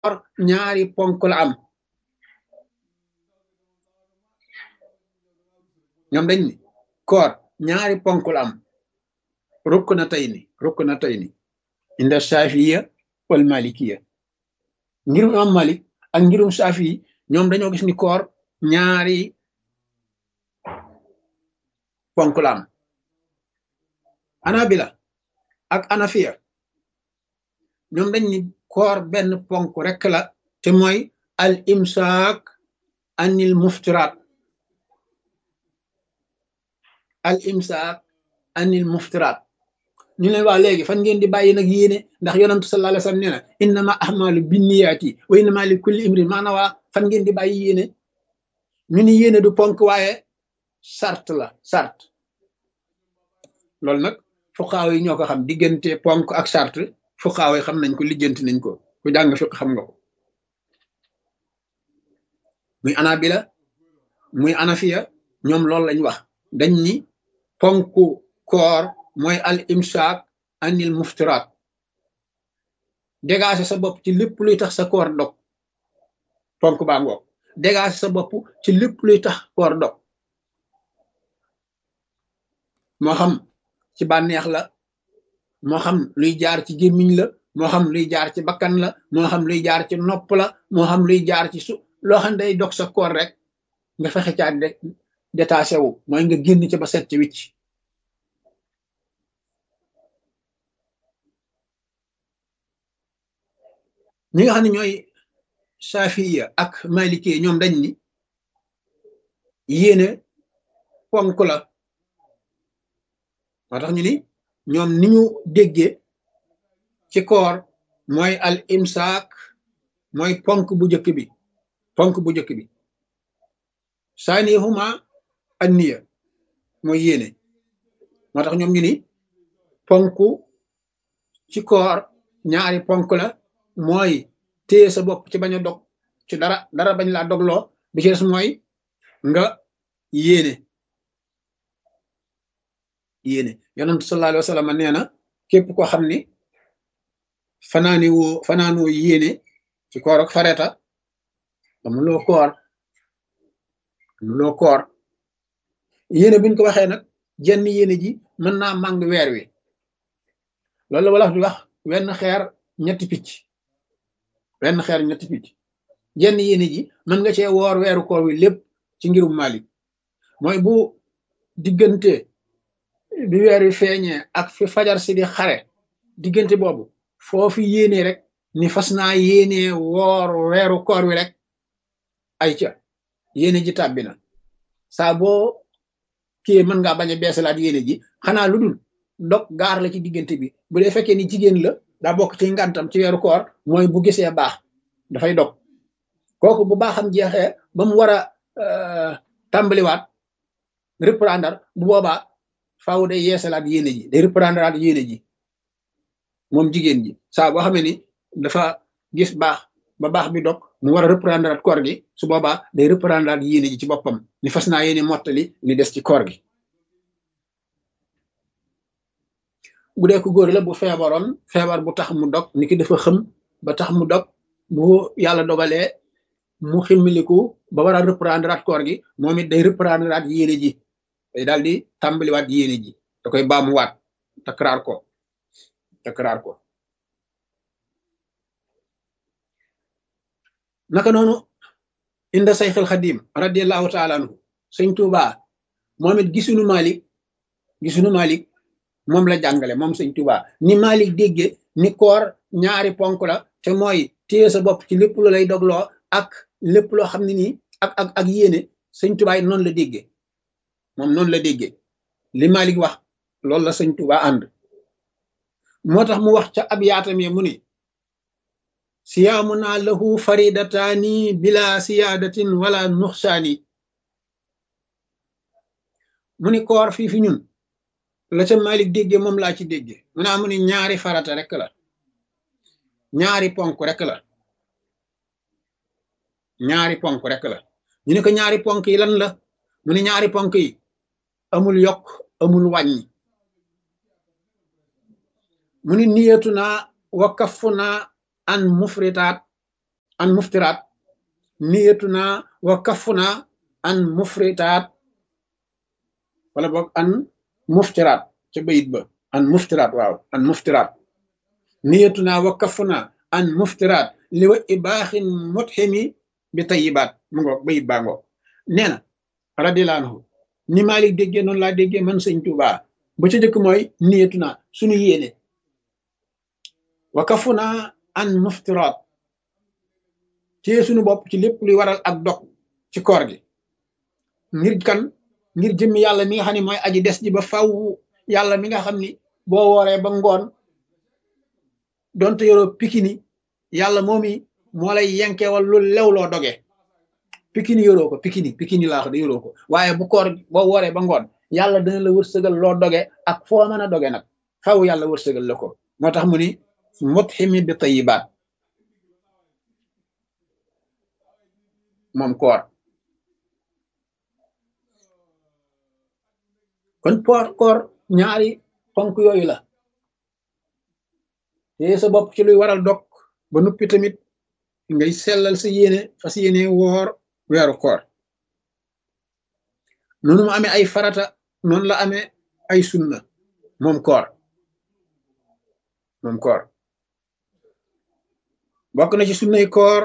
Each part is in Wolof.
koor ñaari ponk la am ñoom dañ ni koor ñaari ponk la am rukk na tey ni rukk na tey ni inda shafiya wal malikiya ngirum am malik ak ngirum shafi yi ñoom dañoo gis ni koor ñaari ponk la am anabila ak anafiya ñoom dañ ni koor benn ponk rekk la te mooy al imsaak anil muftiraat al imsaak anil muftiraat ñu leen waa léegi fan ngeen di bàyyi nag yéene ndax yonantu sallallahu alayhi wasallam nee na innama ahmalu binniyaati wa innama li kulli imrin maana waa fan ngeen di bàyyi yéene ñu ni yéene du ponk waaye sart la sart loolu nag fuqaaw yi ñoo ko xam diggante ponk ak sart fuqaaw yi xam nañ ko lijjanti nañ ko ku jàng fiq xam nga ko muy anabila muy anafiya ñoom loolu lañ wax dañ ni ponku koor mooy al imsaak anil muftiraat dégager sa bopp ci lépp luy tax sa koor dog ponk baa ngoog dégager sa bopp ci lépp luy tax koor dog moo xam ci bànneex la moo xam luy jaar ci gémmiñ la moo xam luy jaar ci bakkan la moo xam luy jaar ci nopp la moo xam luy jaar ci su loo xam day dog sa koor rek nga fexe caa de détaché wu mooy nga génn ci ba set ci wicc ñi nga xam ne ñooy safiya ak maliki ñoom dañ ni yéene ponk la moo tax ñu ni ñoom ni ñu déggee ci koor mooy al imsaak mooy ponk bu njëkk bi ponk bu njëkk bi saanihuma an niya mooy yéene moo tax ñoom ñu ni ponk ci koor ñaari ponk la mooy téye sa bopp ci bañ a dog ci dara dara bañ laa dogloo bi ci des mooy nga yéene yéene yonent sallallahu alayhi wa sallam nee na képp koo xam ni fanaani woo fanaanoo yéene ci koor ak fareta amuloo koor amuloo koor yéene buñ ko waxee nag jenn yéene ji mën naa màng weer wi loolu la wala di wax wenn xeer ñetti picc wenn xeer ñetti picc jenn yéene ji mën nga cee woor weeru koor wi lépp ci ngirum Malik mooy bu diggante bi weer wi feeñee ak fi fajar si di xare diggante boobu foofu yéene rek ni fas naa yéene woor weeru koor wi rek ay ca yéene ji tàbbi na saa boo kii mën ngaa bañ a beesalaat yéene ji xanaa lu dul dog gaar la ci diggante bi bu dee fekkee ni jigéen la daa bokk ci ngantam ci weeru koor mooy bu gisee baax dafay dog kooku bu baaxam jeexee ba mu war a tàmbaliwaat reprendre bu boobaa faaw day yeesalaat yéene ji day reprendre at yéene ji moom jigéen ji saa boo xamee ni dafa gis baax ba baax bi dog mu war a reprendre at koor gi su boobaa day reprendre at yéene ji ci boppam ni fas naa yéene mottali li des ci koor gi bu dee ko góor la bu feebaroon feebar bu tax mu dog ni ki dafa xëm ba tax mu dog bu yàlla dogalee mu ximmiliku ba war a reprendre at koor gi moom it day reprendre at yéene ji day daal di tàmbaliwaat yéene ji da koy baamuwaat takraar ko takraar ko naka noonu inda sayxil xadim radiallahu taala anhu sëñ Tuuba moom it gisunu Malik gisunu Malik moom la jàngale moom sëñ Tuuba ni Malik dégge ni koor ñaari ponk la te mooy téye sa bopp ci lépp lu lay dogloo ak lépp loo xam ne nii ak ak ak yéene sëñ Tuuba yi noonu la dégge moom noonu la déggee li Malik wax loolu la sëñ Tuuba ànd moo tax mu wax ca ab yaatam ye mu ni siyaamu naa lahu faridataani bila siyaadatin wala nuxsaani mu ni koor fii fi ñun la ca Malik déggee moom laa ci déggee mu naa mu ni ñaari farata rek la ñaari ponk rek la ñaari ponk rek la ñu ne ko ñaari ponk yi lan la mu ni ñaari ponk yi amul yokk amul wàññi mu ni niyatu naa wa kafu naa an mufritaat an muftiraat niyatuna wa kafuna an mufritaat wala boog an muftiraat ca bayit ba an muftiraat waaw an muftiraat niyatuna wa kafuna an muftiraat li wa ibaaxin mutximi bi tayibaat mu ngoog bayit baa ngoog nee na radiyallahu anhu ni Maalik déggee noonu laa déggee man sëñ Tuubaa ba ca jëkk mooy niyatuna suñu yéene wa kafuna an muftiraat ci suñu bopp ci lépp luy waral ak dog ci koor gi ngir kan ngir jëmmi yàlla mi nga xam ne mooy aji des ji ba faw yàlla mi nga xam ni boo wooree ba ngoon donte yoroo pikini yàlla moomi moo lay yenkeewal lu lew loo doge pikini yoroo ko pikini pikini laa wax de yoroo ko waaye bu koor boo wooree ba ngoon yàlla dana la wërsëgal loo doge ak foo mën a doge nag faw yàlla wërsëgal la ko moo tax mu ni mutximi bi tayibaat moom koor kon poor koor ñaari ponk yooyu la te sa bopp ci luy waral dog ba nuppi tamit ngay sellal sa yéene fas yéene woor weeru koor noonu mu amee ay farata noonu la amee ay sunna moom koor moom koor bokk na ci sunnay koor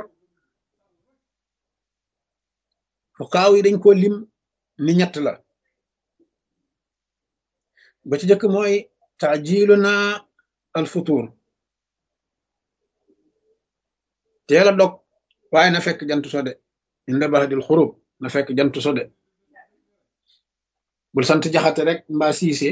fuqaaw yi dañ ko lim ni ñett la ba ci jëkk mooy taajiluna al futur teel a dog waaye na fekk jant so de inda baxdil xurub na fekk jant so de bul sant jaxate rek mbaa siise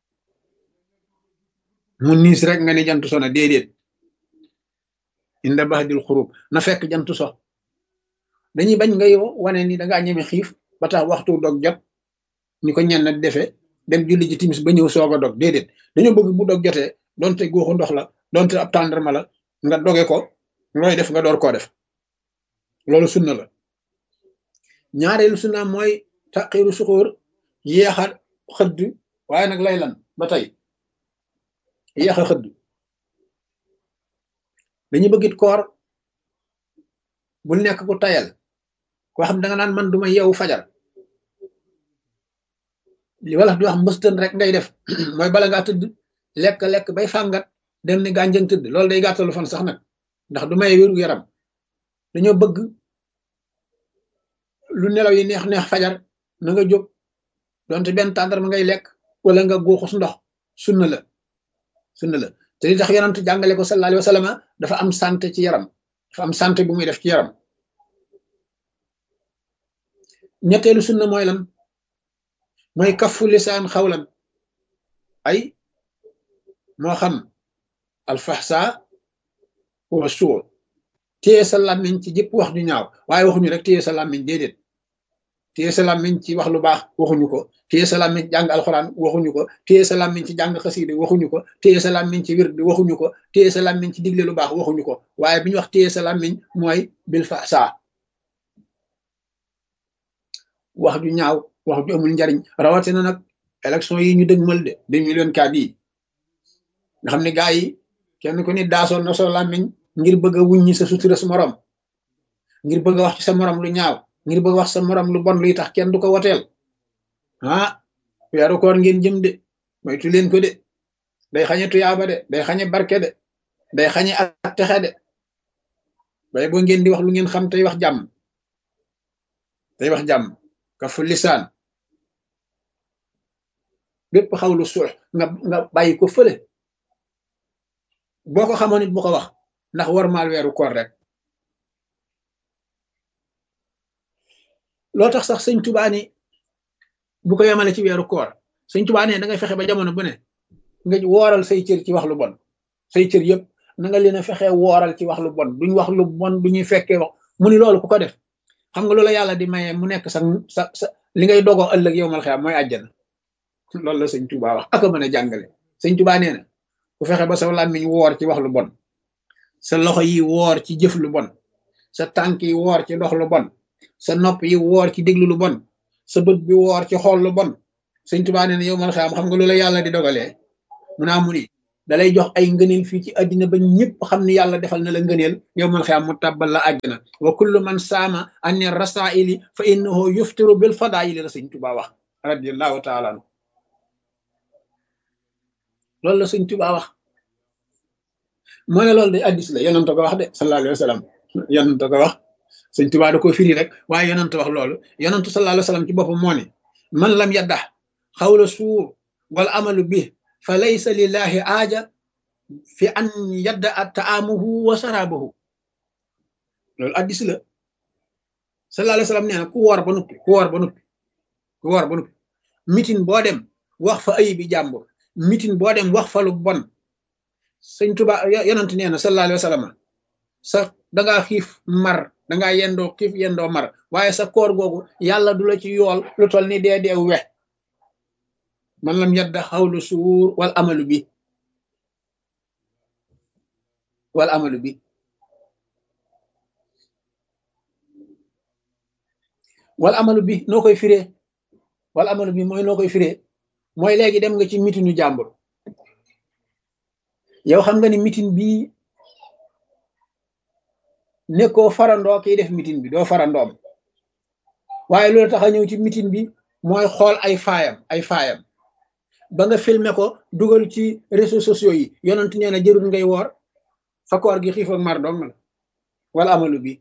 mu niis rek nga ni jant so na déedéet inda baxdil xurub na fekk jant so dañuy bañ ngay wane ni dangaa ñeme xiif ba tax waxtu dog jot ñu ko ñenn defe dem julli ji timis ba ñëw soog a dog déedéet dañoo bëgg bu dog jotee donte góoxu ndox la donte ab tàndarma la nga doge ko looy def nga door koo def loolu sunna la ñaareelu sunna mooy taqiru suxóor yéexa xëdd waaye nag lay lan ba tey yéexa xëdd dañuy bëggit koor bul nekk ku tayal koo xam da nga naan man duma yeewu fajar li wala di wax mbëstën rek ngay def mooy bala ngaa tëdd lekk lekk bay fàngat dem ni gànjëng tëdd loolu day gàttalu fan sax nag ndax du may wéru yaram dañoo bëgg lu nelaw yi neex neex fajar na nga jóg donte benn tàndarma ngay lekk wala nga guuxus ndox sunna la sunna la te li tax yonent jàngale ko sallallahu alayhi wa sallam dafa am santé ci yaram dafa am santé bu muy def ci yaram ñetteelu sunna mooy lan mooy kafu lisaan xawlan ay moo xam alfaxsa wa suur téye sa làmmiñ ci jëpp wax ju ñaaw waaye waxuñu rek téye sa làmmiñ déedéet téye sa làmmiñ ci wax lu baax waxuñu ko téye sa làmmiñ ci jàng alxuraan waxuñu ko téye sa làmmiñ ci jàng xasiide waxuñu ko téye sa làmmiñ ci wird waxuñu ko téye sa làmmiñ ci digle lu baax waxuñu ko waaye bi ñu wax téye sa làmmiñ mooy bil faxsa wax ju ñaaw wax ju amul njariñ rawatina nag élection yi ñu dëgmal de deux mille vingt-quatre yi nga xam ne gaa yi kenn ku ni daasoon na soo làmmiñ ngir bëgg a wuññi sa sutura sa morom ngir bëgg a wax ci sa morom lu ñaaw ngir bëgg a wax sa morom lu bon luy tax kenn du ko woteel ah weeru koor ngeen jëm de moytu leen ko de day xañe tuyaaba de day xañe barke de day xañe ak texe de bay boo ngeen di wax lu ngeen xam tey wax jàmm tey wax jàmm kafu lisaan bépp xawlu suux nga nga bàyyi ko fële boo ko xamoon it bu ko wax ndax war maal weeru koor rek loo tax sax sëñ Tuubaa ni bu ko yemale ci weeru koor sëñ Tuubaa ne da ngay fexe ba jamono bu ne nga wooral say cër ci wax lu bon say cër yëpp na nga leen a fexe wooral ci wax lu bon duñ wax lu bon du ñuy fekkee wax mu ni loolu ku ko def xam nga loola yàlla di maye mu nekk sa sa sa li ngay dogoo ëllëg yow mal xeam mooy àjjana loolu la sëñ Tuubaa wax aka mën a jàngale sëñ Tuubaa nee na ku fexe ba sa làmmiñ woor ci wax lu bon sa loxo yi woor ci jëf lu bon sa tànk yi woor ci dox lu bon sa nopp yi woor ci déglu lu bon sa bët bi woor ci xool lu bon sëñ Tuubaa nee na yow mal xeam xam nga loola yàlla di dogalee mu naa mu ni dalay jox ay ngëneel fii ci àddina ba ñëpp xam ni yàlla defal na la ngëneel yow man xëy mu tàbbal la àjjana wa kullu man saama anni rasaili fa innahu yuftiru bil fadaili la sëñ Tuubaa wax radiallahu taala anu loolu la sëñ Tuubaa wax moo ne loolu de addis la yonent ko wax de sallallahu alayhi wa sallam yonent ko wax sëñ Tuubaa da ko firi rek waaye yonent wax loolu yonent sallallahu alayhi wa sallam ci boppam moo ne man lam yaddax xawla suur wal amalu bi fa laysa lillahi aaja fi an yadda a taamuhu wa saraabahu loolu addis la sallallahu alayhi wa sallam nee na ku woor ba nuppi ku woor ba nuppi ku woor ba nuppi mitin boo dem wax fa ayibi jàmbur mitin boo dem wax fa lu bon sëñ Tuba yonent nee na sallallahu alayhi wa sallam sa dangaa xiif mar dangaa yendoo xiif yendoo mar waaye sa koor googu yàlla du la ci yool lu tol ni dee dee we man lam yadda xawlu suur wal amalu bi wal amalu bi wal amalu bi noo koy firee wal amalu bi mooy noo koy firee mooy léegi dem nga ci mitinu jàmbur yow xam nga ni mitin bii nekkoo farandoo kiy def mitin bi doo farandoom waaye loolu tax a ñëw ci mitin bi mooy xool ay faayam ay faayam ba nga filmer ko dugal ci réseaux sociaux yi yonent nee na jërul ngay woor sa koor gi xiif ak mar dong la wala amalu bi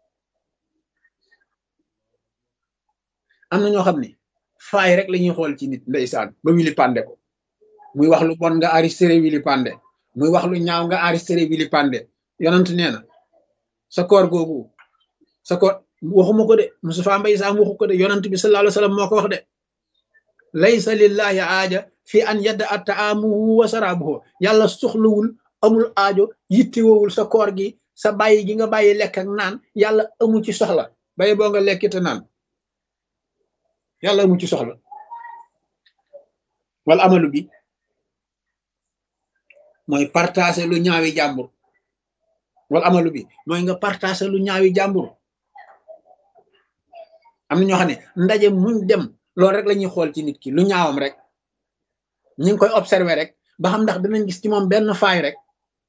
am na ñoo xam ne faay rek la ñuy xool ci nit ndeysaan ba wili pande ko muy wax lu bon nga enregistré wili pande muy wax lu ñaaw nga enregistré wili pande yonent nee na sa koor googu sa koor waxuma ko de Moustapha Mbaye Sam waxu ko de yonent bi sallallahu alayhi wa sallam moo ko wax de laysa lillahi aaja fi an yadda a taamuhu wa saraabuhu yàlla soxlawul amul aajo yittewowul sa koor gi sa bàyyi gi nga bàyyi lekk ak naan yàlla amu ci soxla bàyyi boo nga lekkite naan yàlla amu ci soxla wala amalu bi mooy partager lu ñaawi jàmbur wala amalu bi mooy nga partager lu ñaawi jàmbur am na ñoo xam ne ndaje muñ dem loolu rek la ñuy xool ci nit ki lu ñaawam rek ñu ngi koy observer rek ba xam ndax dinañ gis ci moom benn faay rek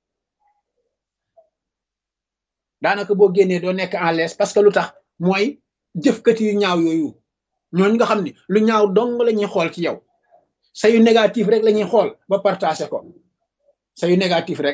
daanaka boo génnee doo nekk en l'aise parce que lu tax mooy jëfkati yu ñaaw yooyu ñooñu nga xam ne lu ñaaw dong la ñuy xool ci yow sa yu négatif rek la ñuy xool ba partager ko sa yu négatif rek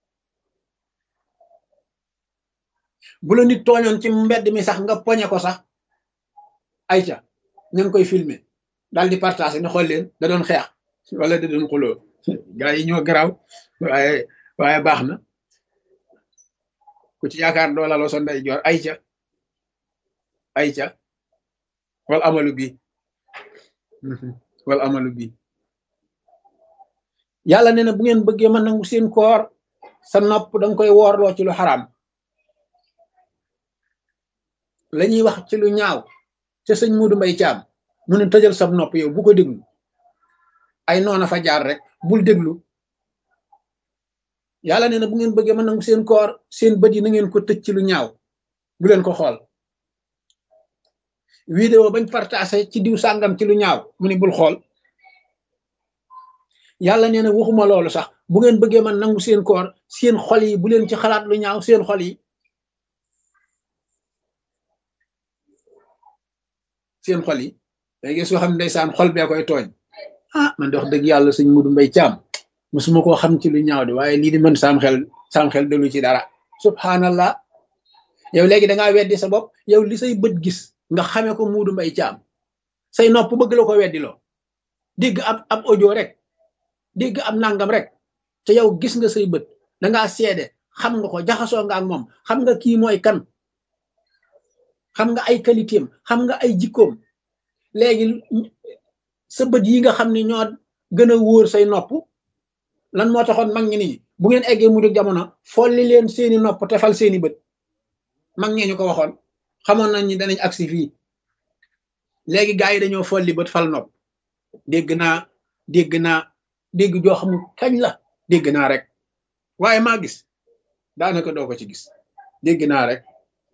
bu la nit tooñoon ci mbedd mi sax nga poñe ko sax ayca ñu ngi koy filmer daal di partager ne xool leen da doon xeex wala da doon xuloo gaa yi ñoo garaaw waaye waaye baax na ku ci yaakaar doo laloo sa ndey joor ayca ayca wal amalu bi wal amalu bi yàlla nee na bu ngeen bëggee ma nangu seen koor sa nopp danga koy woorloo ci lu xaraam la ñuy wax ci lu ñaaw ca sëñ Muudu Mbay Caam mu ne tëjal sab nopp yow bu ko déglu ay noona fa jaar rek bul déglu yàlla nee na bu ngeen bëggee ma nangu seen koor seen bët yi na ngeen ko tëj ci lu ñaaw bu leen ko xool vidéo bañ partagé ci diw sàngam ci lu ñaaw mu ni bul xool yàlla nee na waxuma loolu sax bu ngeen bëggee man nangu seen koor seen xol yi bu leen ci xalaat lu ñaaw seen xol yi seen xol yi day gis soo xam ne ndeysaan xol bee koy tooñ ah man de wax dëgg yàlla sëñ Mudu Mbay Caam musuma koo xam ci lu ñaaw de waaye lii di mën saam xel saam xel dalu ci dara subhanallah yow léegi da ngaa weddi sa bopp yow li say bët gis nga xamee ko Mudu Mbay Caam say nopp bëgg la ko weddi loo dégg ab ab audio rek dégg ab nangam rek te yow gis nga say bët dangaa seede xam nga ko jaxasoo nga ak moom xam nga kii mooy kan xam nga ay qualité am xam nga ay jikkoom léegi sa bët yi nga xam ne ñoo gën a wóor say nopp lan moo taxoon mag ñi nii bu ngeen eggee mu dëgg jamono folli leen seeni nopp te fal seeni bët mag ñee ñu ko waxoon xamoon nañ ni danañ agsi fii léegi gaa yi dañoo folli bët fal nopp dégg naa dégg naa dégg joo xam kañ la dégg naa rek waaye maa gis daanaka doo ko ci gis dégg naa rek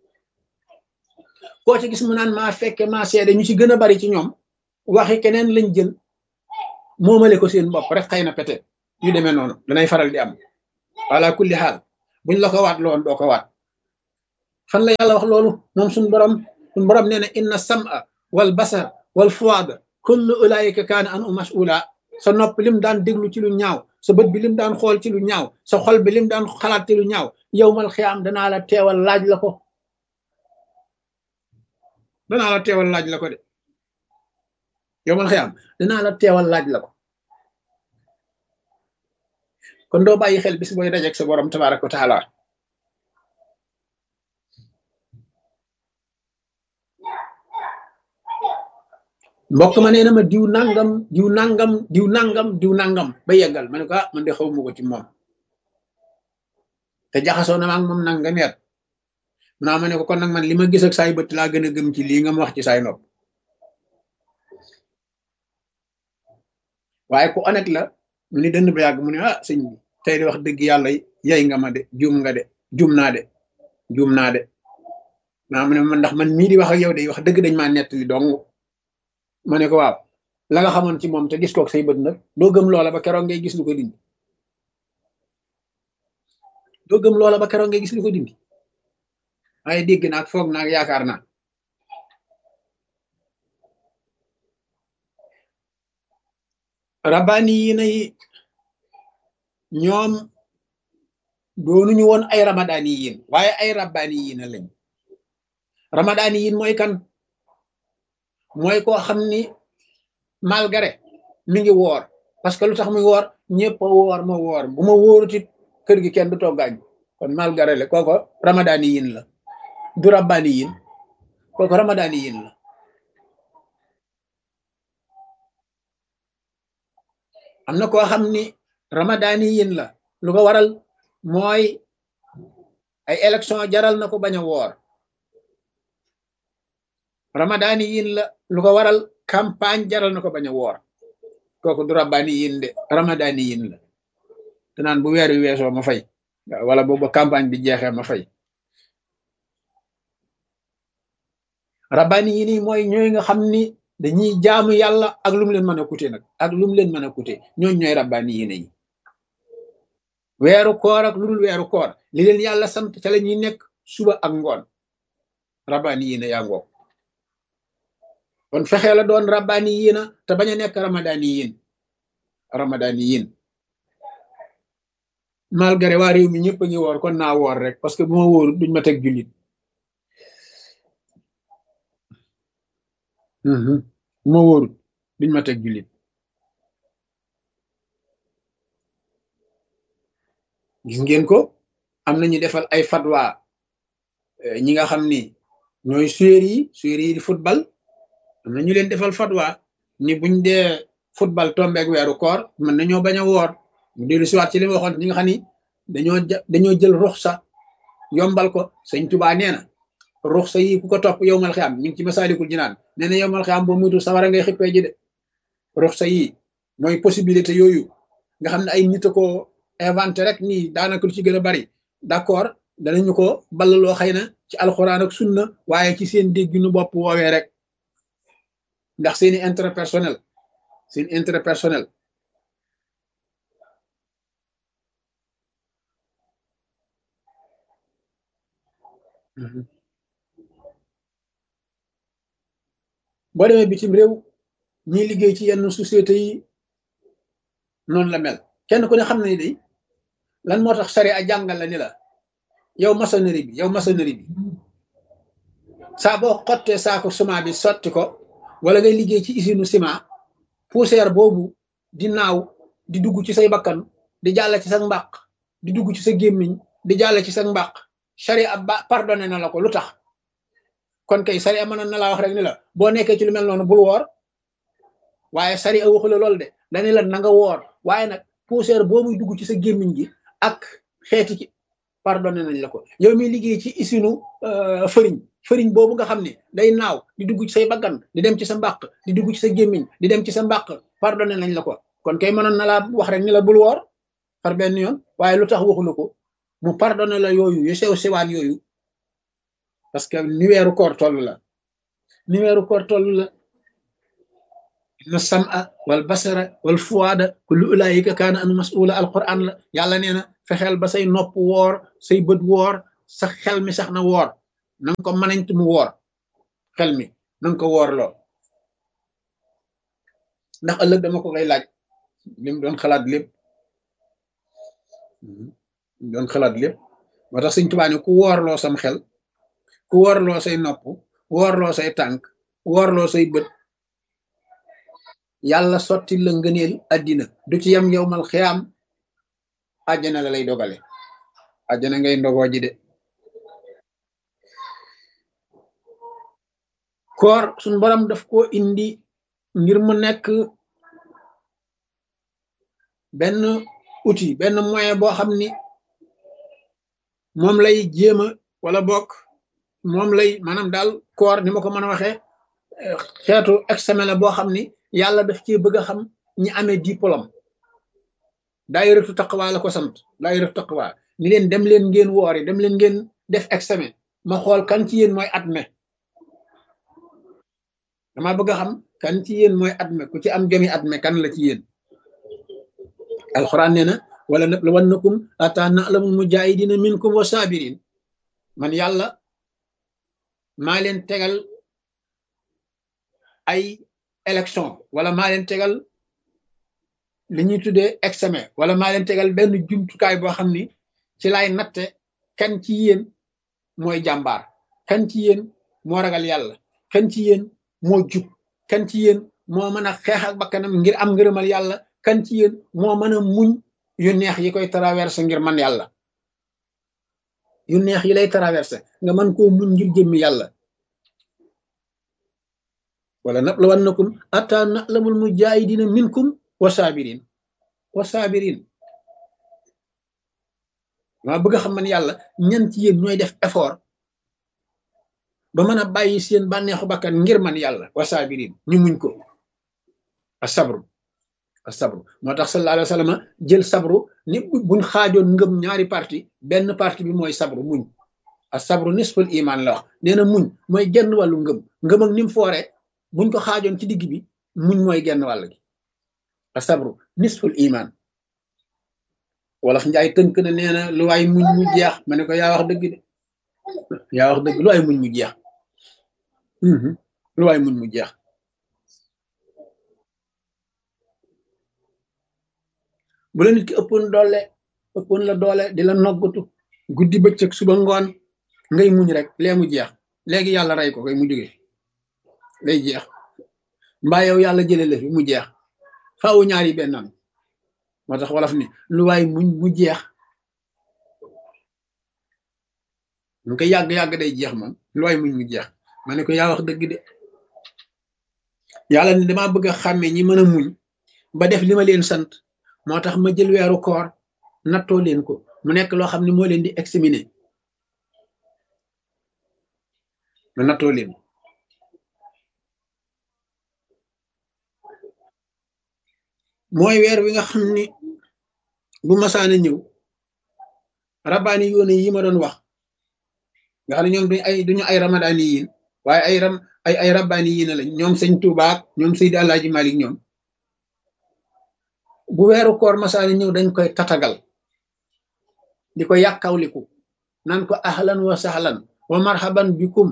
koo ci gis mu naan maa fekke maa seede ñu ci gën a bari ci ñoom waxi keneen lañ jël moomale ko seen bopp rek xëy na peut-être yu demee noonu danay faral di am wala kulli xaal buñ la ko waat loon doo ko waat fan la yàlla wax loolu moom suñ borom suñ borom nee na inna sam'a wal basar wal fuada kullu ulaika kaana an u mas'ula sa nopp lim daan déglu ci lu ñaaw sa bët bi lim daan xool ci lu ñaaw sa xol bi lim daan xalaat ci lu ñaaw yowmal xiyaam danaa la teewal laaj la ko danaa la teewal laaj la ko de yowmal xiyaam danaa la teewal laaj la ko kon doo bàyyi xel bis booy dajeek sa borom tabaraka wa taala mbokk ma nee na ma diw nangam diw nangam diw nangam diw nangam ba yeggal ma ne ko ah man de xaw ma ko ci moom te jaxasoo na ma ak moom nangam yet naa ma ne ko kon nag man li ma gis ak saay bët laa gën a gëm ci lii nga ma wax ci saay nopp waaye ku honnête la mu ni dënd ba yàgg mu ne ah sëñ bi tey de wax dëgg yàlla yey nga ma de juum nga de juum naa de juum naa de naa mu ne man ndax man mii di wax ak yow de wax dëgg dañ maa nettali dong ma ne ko waaw la nga xamoon ci moom te gis kook say bët nag doo gëm loola ba keroog ngay gis lu ko dindi doo gëm loola ba keroog ngay gis lu ko dindi waaye dégg naag foog naag yaakaar naa rabbaani yi nay ñoom doonuñu woon ay ramadaani yiin waaye ay rabbaani yiina lañ ramadaani yiin mooy kan mooy koo xam ni malgré mi ngi woor parce que lu tax muy woor ñëpp a woor ma woor bu ma wóorutit kër gi kenn du toggaañ kon malgré le kooko ramadaani yin la du rabbaani yin kooko ramadaani yin la am na koo xam ni ramadaani yin la lu ko waral mooy ay élection jaral na ko bañ a woor ramadaani yin la lu ko waral campagne jaral na ko bañ a woor kooku du rabbaani yin de ramadaani yin la te naan bu weer wi weesoo ma fay wala boobu campagne bi jeexee ma fay rabbaani yin yi mooy ñooy nga xam ni dañuy jaamu yàlla ak lu mu leen mën a coûter nag ak lu mu leen mën a coûter ñooñ ñooy rabbaani yin yi weeru koor ak lu dul weeru koor li leen yàlla sant ca la ñuy nekk suba ak ngoon rabbaani yin yaa ngoog kon fexee la doon rabbaani yiina te bañ a nekk ramadaani yiin ramadaani yiin malgré waa réew mi ñëpp a ngi woor kon naa woor rek parce que bu ma wóoru duñ ma teg jullit bu ma wóoru duñ ma teg jullit gis ngeen ko am nañu defal ay fatwa ñi nga xam ni ñooy suyeer yi suyeer yi di football am na ñu leen defal fatwa ni buñ dee football tombeeg weeru koor mën nañoo bañ a woor mu dellu siwaat ci li ma waxoon ñi nga xam ni dañoo dañoo jël ruxsa yombal ko sëñ Tuubaa nee na ruxsa yi ku ko topp yowmal xiyaam ñu ngi ci masaalikul jinaan nee na yowmal xiyaam boo muytu sawara ngay xippee ji de ruxsa yi mooy possibilité yooyu nga xam ne ay nit a ko inventé rek nii daanaka lu ci gën a bari d'accord danañu ko ballaloo xëy na ci alxuraan ak sunna waaye ci seen dégginu bopp woowee rek ndax seeni intérêt personnel seen intérêt personnel boo demee bitim réew ñiy liggéey ci yenn société yi noonu la mel kenn ku ne xam na ni day lan moo tax sari a jàngal la ni la yow maçonnerie bi yow maçonnerie bi saa boo xottee saako ciment bi sotti ko wala ngay liggéey ci usine ciment poussière boobu di naaw di dugg ci say bakkan di jàll ci sa mbàq di dugg ci sa gémmiñ di jàll ci sa mbàq sharia ba pardonné na la ko lu tax kon kay sharia mën na laa wax rek ni la boo nekkee ci lu mel noonu bul woor waaye sharia waxu la loolu de dañu la na nga woor waaye nag poussière boobu dugg ci sa gémmiñ gi ak xeeti ci pardonné nañ la ko yow mi liggéey ci usine fëriñ fëriñ boobu nga xam ne day naaw di dugg ci say bakkan di dem ci sa mbàq di dugg ci sa gémmiñ di dem ci sa mbàq pardonné nañ la ko kon kay mënoon na laa wax rek ni la bul woor par benn yoon waaye lu tax waxu la ko mu pardonné la yooyu yu sew sewaan yooyu parce que ni weeru koor toll la ni weeru koor toll la inna sam'a wal basara wal fuwaada kullu ulaayika kaana anu mas'ula alquran la yàlla nee na fexeel ba say nopp woor say bët woor sa xel mi sax na woor na nga ko mënañt mu woor xel mi na nga ko woor loo ndax ëllëg dama ko koy laaj li mu doon xalaat lépp doon xalaat lépp moo tax Sëñ Tuubaa ne ku woorloo sam xel ku woorloo say nopp woorloo say tànk woorloo say bët yàlla sotti la ngëneel addina du ci yem yowmal xiyaam àjjana la lay dogale àjjana ngay ndogoo ji de koor suñ borom daf ko indi ngir mu nekk benn outil benn moyen boo xam ni moom lay jéem a wala bokk moom lay maanaam daal koor ni ma ko mën a waxee xeetu examen la boo xam ni yàlla daf cee bëgg a xam ñi amee diplôme daayiratu taqwa la ko sant daayiratu taqwa ni leen dem leen ngeen woori dem leen ngeen def examen ma xool kan ci yéen mooy adme dama bëgg a xam kan ci yéen mooy adme ku ci am jomi adme kan la ci yéen alxuraan nee na wala nabluwannakum ata na'lamul mujahidina minkum wa sabirin man yàlla maa leen tegal ay élection wala maa leen tegal li ñuy tuddee examen wala maa leen tegal benn jumtukaay boo xam ni ci laay natte kan ci yéen mooy jàmbaar kan ci yéen moo ragal yàlla kan ci yéen moo jub kan ci yéen moo mën a xeex ak bakkanam ngir am ngërëmal yàlla kan ci yéen moo mën a muñ yu neex yi koy traversé ngir man yàlla yu neex yi lay traversé nga mën koo muñ ngir jëmmi yàlla wala nabluwannakum atta na'lamul mujahidina minkum wa sabirin wa sabirin maa bëgg a xam man yàlla ñan ci yéen ñooy def effort ba mën a bàyyi seen bànneexu bakkan ngir man yàlla wa sabirin ñu muñ ko a sabru a sabru moo tax sallallahu alayhi wa sallam jël sabru ni buñ xaajoon ngëm ñaari parti benn parti bi mooy sabru muñ a sabru nisful iman la wax nee na muñ mooy genn wàllu ngëm ngëm ak ni mu foore buñ ko xaajoon ci digg bi muñ mooy genn wàll gi a sabru nisful iman wolof njaay tënk na nee na lu waay muñ mu jeex ma ne ko yaa wax dëgg de yaa wax dëgg lu waay muñ mu jeex lu waay muñ mu jeex bu la nit ki ëppoon doole ëppoon la doole di la noggatu guddi bëccëg suba ngoon ngay muñ rek lee mu jeex léegi yàlla rey ko koy mu jóge lay jeex mbaa yow yàlla jële la fi mu jeex faawu ñaari bennam moo tax wolof ni lu waay muñ mu jeex lu ko yàgg-yàgg day jeex moom lu waay muñ mu jeex ma ne ko yaa wax dëgg de yàlla ni dama bëgg a xàmmee ñi mën a muñ ba def li ma leen sant moo tax ma jël weeru koor nattoo leen ko mu nekk loo xam ne moo leen di examiner ma nattoo leen mooy weer wi nga xam ni bu masaana ñëw rabbaani yoone yi ma doon wax nga xam ne ñoom duñ ay duñu ay ramadaani yiin waaye ay ram ay ay rabbaani yiina lañ ñoom sëñ Tuubaak ñoom Seydi Alaaji Malik ñoom bu weeru koor masaana ñëw dañ koy tatagal di ko yàkkawliku naan ko ahlan wa sahlan wa marhaban bikum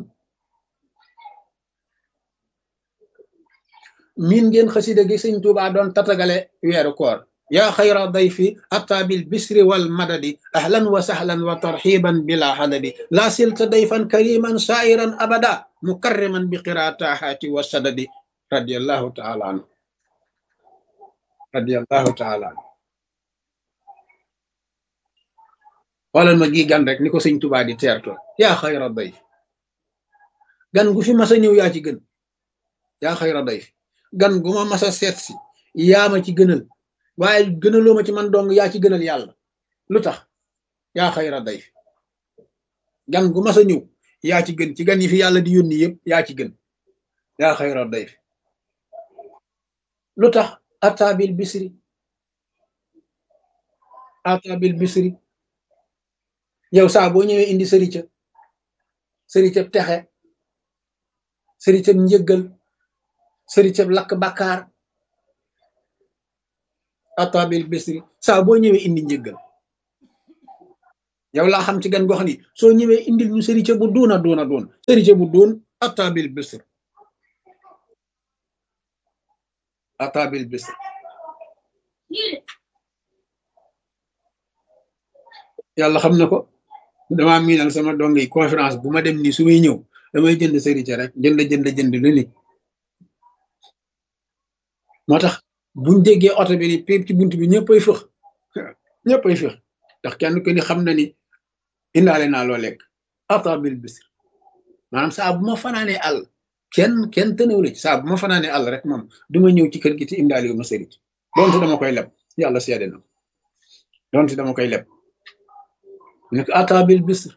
miin ngeen xasida gi sëñ Tuubaa doon tatagale weeru koor yaa xayra dayfi ataa bil bisri wal madadi ahlan wa sahlan wa tarxiban bila hadadi laa silta dayfan kariman sairan abada mukarriman bi qiraatahaati wa sadadi radiallahu taala anhu radiallahu taala anhu xoolal ma gi gan rek ni ko sëñ Tuubaa di teerto yaa xayra dayfi gan gu fi masa ñëw yaa ci gën yaa xayra dayfi gan gu ma masa seet si yaa ma ci gënal waaye gënaloo ma ci man dong yaa ci gënal yàlla lu tax yaa xayra dayfi gan gu masa ñëw yaa ci gën ci gan yi fi yàlla di yónni yëpp yaa ci gën yaa xayra dayfi lu tax ataabil bisri ataabil bisri yow saa boo ñëwee indi sërica sëricab texe sëricab njëggal sëricab lakk bàkkaar atabil bisri saa boo ñëwee indi njëggal yow laa xam ci gan goo xam ni soo ñëwee indil ñu sërice bu duuna duuna duun sërice bu duun atabil bisr atabil bisr yàlla xam na ko damaa miinal sama dong yi conférence bu ma dem nii su may ñëw damay jënd sërice rek jënd jënd jënd lu ni moo tax buñ déggee oto bi ni péep ci bunt bi ñëppay fëx ñëppay fëx ndax kenn ku ni xam na ni indaale naa loo lekk atabil bisr maanaam saa bu ma fanaanee àll kenn kenn tënewule ci saa bu ma fanaanee àll rek moom duma ñëw ci kër gi te indaale yu ma sërice donte dama koy leb yàlla seede na donte dama koy leb nekk atabil bisr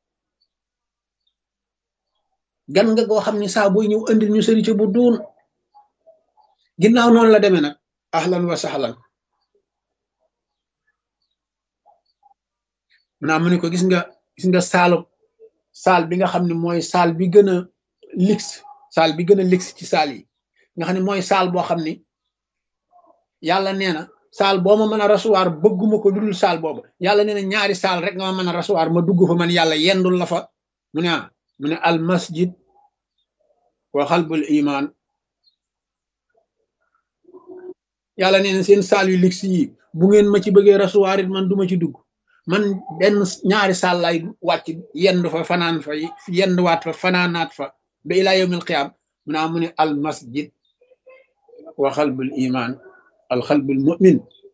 gan nga goo xam ne saa booy ñëw andil ñu sërice bu duun ginnaaw noonu la demee nag ahlan wa sahlan maanaam mu ne ko gis nga gis nga saalu saal bi nga xam ne mooy saal bi gën a lix saal bi gën a lix ci saal yi nga xam ne mooy saal boo xam ni yàlla nee na saal boo ma mën a rasuwaar bëgguma ko dudul saal boobu yàlla nee na ñaari saal rek nga ma mën a rasuwaar ma dugg fa man yàlla yendul la fa mu ne ah mu ne al masjid wa xalbul iman yàlla nee na seen saal yu lix yi bu ngeen ma ci bëggee rasuwaar it man duma ci dugg man benn ñaari saal lay wàcc yendu fa fanaan fa yenduwaat fa fanaanaat fa ba ilaa yawmil qiyaam mu naa mu ne al masjid wa xalbul iman al xalbul mu'min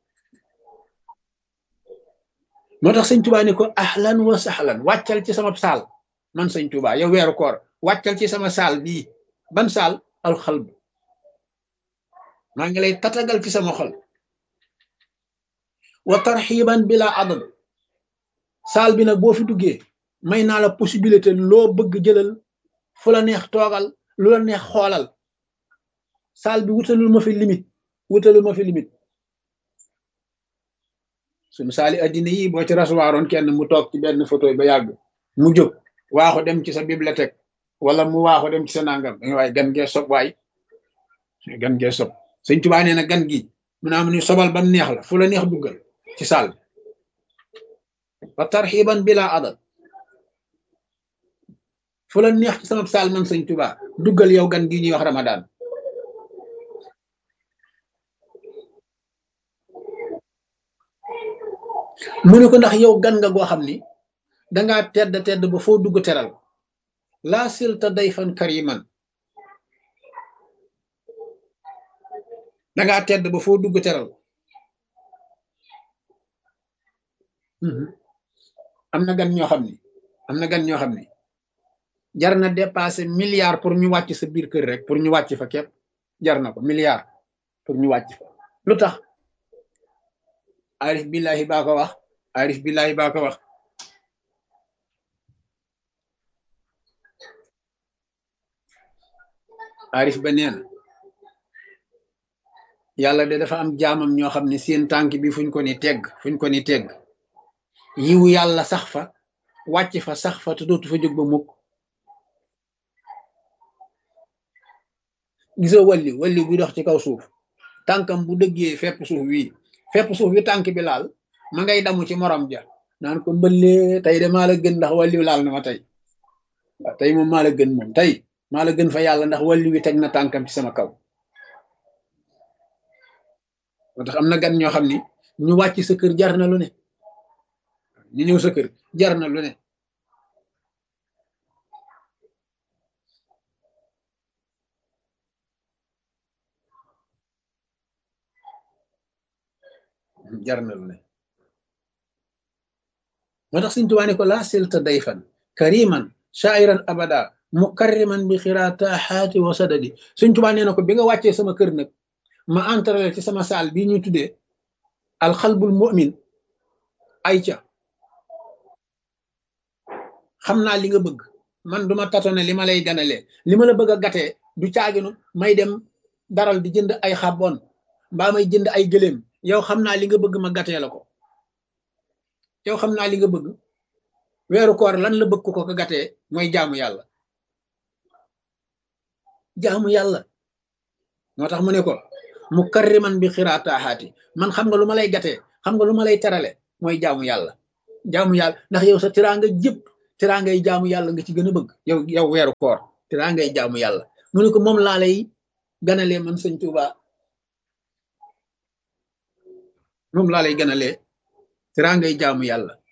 moo tax sëñ tubaa ni ko ahlan wa sahlan wàccal ci sama saal man sëñ tubaa yow weeru koor wàccal ci sama saal bii ban saal al xalb maa ngi lay tatagal ci sama xol wa tarxiban bila adad saal bi nag boo fi duggee may naa la possibilité loo bëgg jëlal fu la neex toogal lu la neex xoolal saal bi wutalul ma fi limite wutalul ma fi limite suñu saali addina yi boo ci rasuwaaroon kenn mu toog ci benn photo ba yàgg mu jóg waaxu dem ci sa bibliothèque wala mu waaxu dem ci sa nangam da nga waaye gan gee sob waay gan gee sob sëñ Tuubaa nee na gan gi mu naa mu ni sobal bam neex la fu la neex duggal ci saal bi wa tarxiban bila adad fu la neex ci sama saal man sëñ Tuubaa duggal yow gan gi ñuy wax Ramadan mu ne ko ndax yow gan nga goo xam ni dangaa tedd tedd ba foo dugg teral laa silta dayfan kariman dangaa tedd ba foo dugg teral am na gan ñoo xam ni am na gan ñoo xam ni jar na dépassé milliard pour ñu wàcc sa biir kër rek pour ñu wàcc fa képp jar na ko milliard pour ñu wàcc fa lu tax arif billahi baa ko wax arif billahi baa ko wax arif ba nee na yàlla de dafa am jaamam ñoo xam ne seen tànk bi fuñ ko ni tegg fuñ ko ni tegg yiwu yàlla sax fa wàcc fa sax fa te dootu fa jóg ba mukk gisoo walli walli buy dox ci kaw suuf tànkam bu dëggee fepp suuf wii fepp suuf wi tànk bi laal ma ngay damu ci morom ja naan ko mbëllee tey de maa la gën ndax walli laal na ma tey waaw tey moom maa la gën moom tey maa la gën fa yàlla ndax walli wi teg na tànkam ci sama kaw moo tax am na gan ñoo xam ni ñu wàcc sa kër jar na lu ne ñu ñëw sa kër jar na lu ne jar na lu ne moo tax Sëñ Tuubaa ne ko laa silta dayfan kariman shairan abada mukarriman bi xiraataxaati wa sadadi Sëñ Tuubaa nee na ko bi nga wàccee sama kër nag ma entrale ci sama saal bii ñuy tuddee alxalbul mu'min ay ca xam naa li nga bëgg man duma tatone li ma lay ganalee li ma la bëgg a gatee du caaginu may dem daral di jënd ay xabon mbaa may jënd ay gëléem yow xam naa li nga bëgg ma gatee la ko yow xam naa li nga bëgg weeru koor lan la bëgg ko ko gatee mooy jaamu yàlla jaamu yàlla moo tax mu ne ko mu karriman bi xiraataaxaati man xam nga lu ma lay gatee xam nga lu ma lay terale mooy jaamu yàlla jaamu yàlla ndax yow sa tiraanga jëpp tiraangay jaamu yàlla nga ci gën a bëgg yow yow weeru koor tiraangay jaamu yàlla mu ne ko moom laa lay ganalee man sëñ Tuuba moom laa lay ganalee tiraangay jaamu yàlla